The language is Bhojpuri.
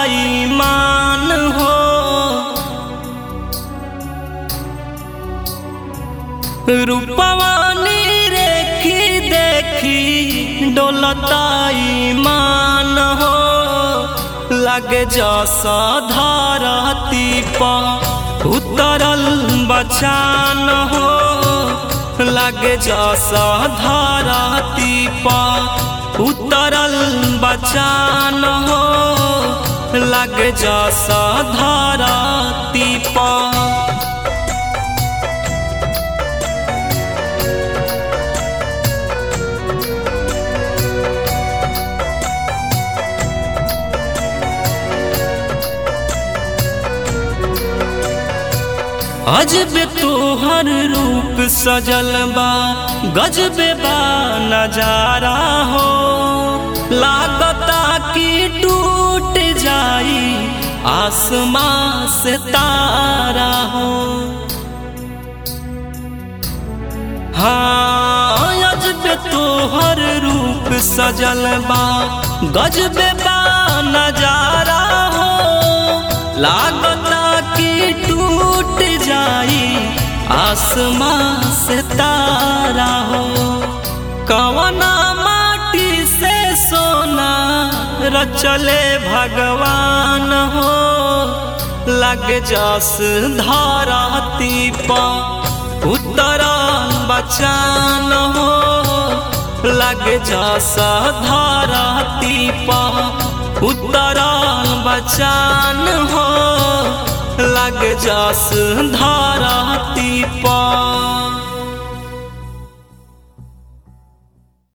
ईमान हो रूपवानी रेखी देखी डोलता ईमान हो लगे जसा धरती पर उतरल बचान हो लगे जसा धरती पर उतरल बचान हो लगे जसा धरती पर अजब तोहर रूप सजल बा गजबे बा नजारा हो लागता कि टूट जाई आसमां से तारा हो हाँ अजब तोहर रूप सजल बा गजबे बा नजारा हो लागता कि टूट जाई आसमां से तारा हो कवना माटी से सोना रचले भगवान हो लग जस धरती पर उतरा बचान हो लग जस धरती पर उतरा बचान हो लग जस धार